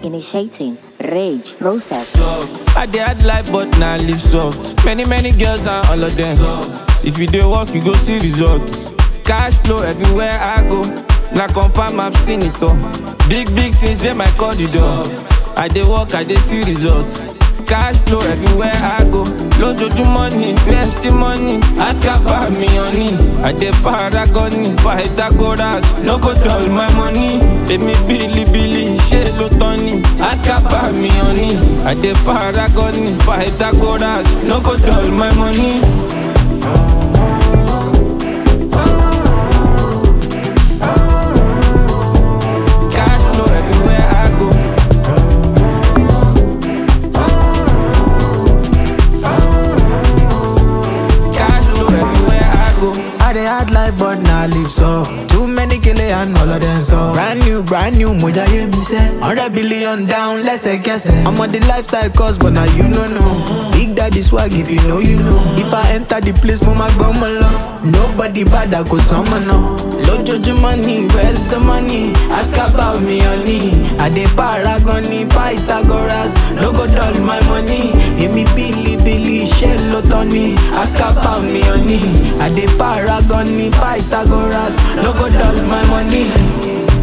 Initiating rage process. I dey hard life but na live soft. Many many girls and all of them. If you dey work you go see results. Cash flow everywhere I go. Na confirm I've seen it all. Big big things dey my corridor. I dey work I dey see results. Cash flow everywhere I go. Lójoojúmọ́ ni best money. Ask about me honey. I dey paragon ni Pythagoras. No go dull my money. Èmi bílíbílí ṣé ló tán ni? Ask about me honey. I dey paragon ni Pythagoras. No go dull my money. Cash flow everywhere I go. Cash flow everywhere I go. I dey hard life but na live so Too many kele and all of them so Brand new, brand new, moja ye mi se 100 billion down, lẹ́sẹ̀kẹsẹ̀ I'm on the lifestyle course but now you no know Big daddy swag if you know you know If I enter the place mo ma gbọ́ mọ lọ Nobody bad I go sọmọ náà Lójoojúmọ́ ni where's the money? Ask about me honey I dey paragon ni Pythagoras No go dull my money Èmi bílíbílí ṣé ló tán ni? Ask about me honey I dey paragon ni Pythagoras No go dull my money